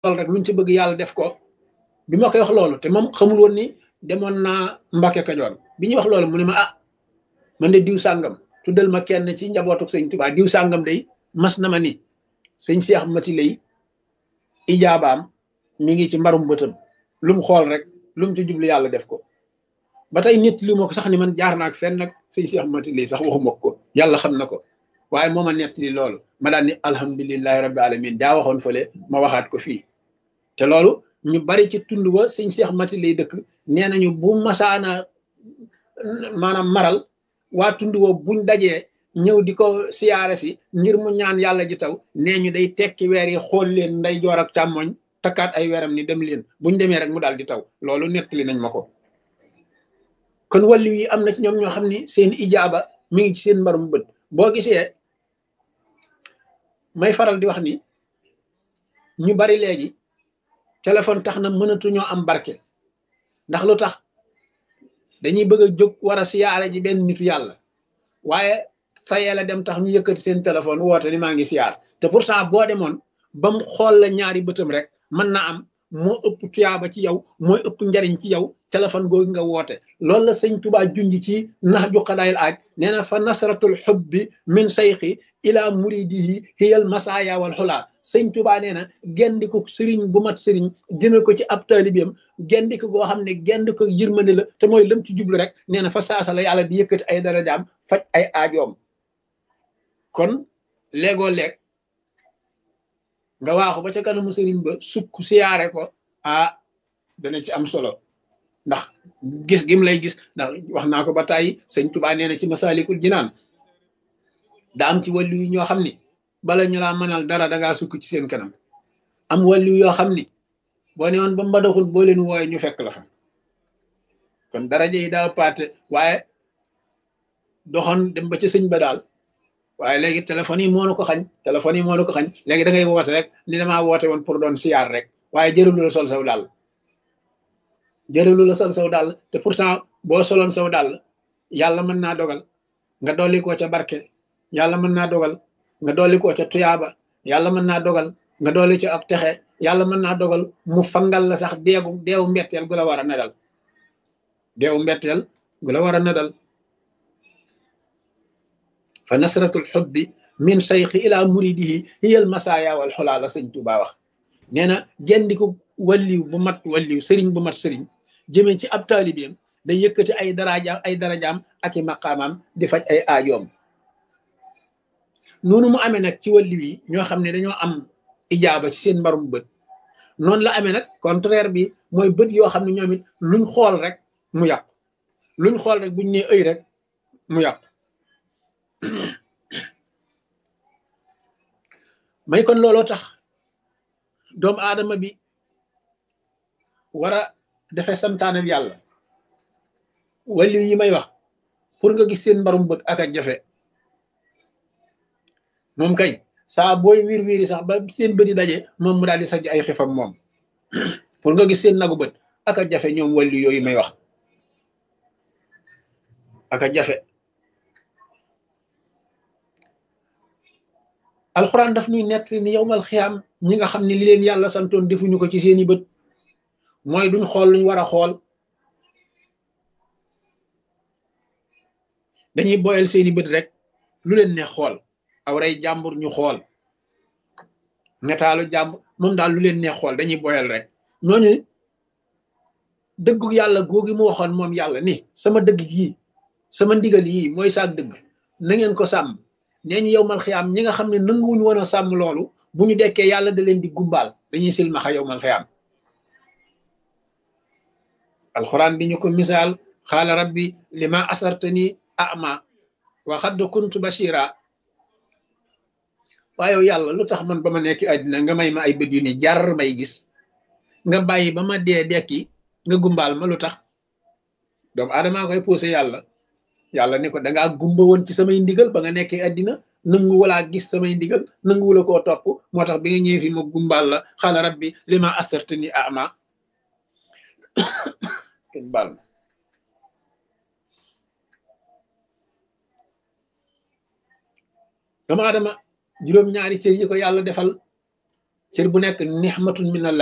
xool rek luñ ci bëgg yàlla def ko bi ma koy wax loolu te moom xamul woon ni demoon naa Mbàkke Kajoor bi ñuy wax loolu mu ne ma ah man de diw sàngam tuddal ma kenn ci njabootu sëñ Tuubaa diw sàngam day mas na ma ni sëñ Seex Mati lay ijaabaam mi ngi ci mbarum bëtam lu mu xool rek lu mu ci jublu yàlla def ko ba tey nit lu ma ko sax ni man jaar naa ak fenn nag sëñ Seex Mati lay sax waxuma ko yàlla xam na ko waaye moo ma nettali loolu ma daan ni alhamdulilahi rabbi alamin jaa waxoon fële ma waxaat ko fii te loolu ñu bari ci tund ba sëñ Seex Mati lay dëkk nee nañu bu masaana maanaam maral waa tund woo buñ dajee ñëw di ko siyaare si ngir mu ñaan yàlla ji taw nee ñu day tekki weer yi xool leen nday joor ak càmmoñ takkaat ay weeram ni dem leen buñ demee rek mu daal di taw loolu nettali nañ ma ko kon wàllu yi am na ci ñoom ñoo xam ni seen ijaaba mi ngi ci seen mbarum bët boo gisee may faral di wax ni ñu bari léegi téléphone tax na mënatuñoo am barke ndax lu tax dañuy bëgg a jóg war a siyaare ji benn nitu yàlla waaye tayee la dem tax ñu yëkkati seen téléphone woote ni maa ngi siyaar te pourtant boo demoon ba mu xool la ñaari bëtam rek mën na am moo ëpp tuyaaba ci yow mooy ëpp njariñ ci yow téléphone googu nga woote loolu la sëñ Tuubaa junj ci nax ju xadaayil aaj nee na fa nasratul xubbi min sayxi ila muridihi hiyal masaaya wal xulaa sëñ Tuubaa nee na gendiku sëriñ bu mat sëriñ jëme ko ci ab taalibeem gendiku goo xam ne gendi ko yërmande la te mooy lam ci jublu rek nee na fa saasa la yàlla di yëkkati ay darajaam faj ay aajoom kon léegoo leeg nga waaxu ba ca kanamu sëriñ ba sukk siyaare ko ah dana ci am solo ndax gis gim lay gis ndax wax naa ko ba tàyyi sëñ Tuubaa nee na ci masaalikul jinaan da am ci wàllu yu ñoo xam ni bala ñu laa mënal dara dangaa sukk ci seen kanam am wàllu yoo xam ni boo ne woon ba mbadaxul boo leen wooye ñu fekk la fa kon daraja yi daa paate waaye doxoon dem ba ca sëñ ba daal waaye léegi téléphone yi moo na ko xañ téléphone yi moo na ko xañ léegi da ngay woote rek ni damaa woote woon pour doon siyaar rek waaye jërëlu la sol saw daal jërëlu la sol saw daal te pourtant boo soloon saw daal yàlla mën naa dogal nga dolli koo ca barke yàlla mën naa dogal nga dolli koo ca tuyaaba yàlla mën naa dogal nga dolli ca ak texe yàlla mën naa dogal mu fangal la sax deegu deewu mbetteel gu la war a nedal deewu mbetteel gu la war a nedal fa nasratul xubbi min sayxi ila muridihi hiyal masaaya wal xolaa la sëñ Tuubaa wax nee na gendiku walliw bu mat walliw sëriñ bu mat sëriñ jëmee ci ab taalibeem day yëkkati ay darajaam ay darajaam ak i maqaamaam di faj ay aajoom noonu mu amee nag ci walliw yi ñoo xam ne dañoo am ijaaba ci seen mbarum bët noonu la amee nag contraire bi mooy bët yoo xam ne ñoom it luñ xool rek mu yàqu luñ xool rek buñ nee ëy rek mu yàqu may kon looloo tax doomu aadama bi war a defe santaanal yàlla wàllu yi may wax pour nga gis seen mbarum bët ak a jafe moom kay saa booy wiir wiiri sax ba seen bët yi daje moom mu daal di sajj ay xifam moom pour nga gis seen nagu bët ak a jafe ñoom wàllu yooyu may wax ak a jafe alxuraan daf ñuy nekk ni yowmal xiyaam ñi nga xam ne li leen yàlla santoon defuñu ko ci seeni bët mooy duñ xool luñ war a xool dañuy boyal seeni bët rek lu leen ne xool aw rey jàmbur ñu xool netaalu jàmbur moom daal lu leen ne xool dañuy boyal rek ñooñu dëggu yàlla googi mu waxoon moom yàlla ni sama dëgg yii sama ndigal yii mooy saak dëgg na ngeen ko sàmm nee ñu yowmal xiyaam ñi nga xam ne nanguwuñu woon a sàmm loolu bu ñu dekkee yàlla da leen di gumbaal dañuy silmaxa yowmal xiyaam alxuraan di ñu ko misaal xaala rabbi lima asartani ama wa xadd kuntu bashira waaye yàlla lu tax man ba ma nekk àddina nga may ma ay bët yu ni jar may gis nga bàyyi ba ma dee dekki nga gumbaal ma lu tax doomu aadamaa koy poussé yàlla yàlla ne ko dangaa gumba woon ci samay ndigal ba nga nekkee àddina nangu walaa gis samay ndigal nangu wala koo topp moo tax bi nga ñëwee fi ma gumbaal la xaala rabbi lima asartani ama kenn baal ma doomu aadama juróom-ñaari cër yi ko yàlla defal cër bu nekk nixmatun min allah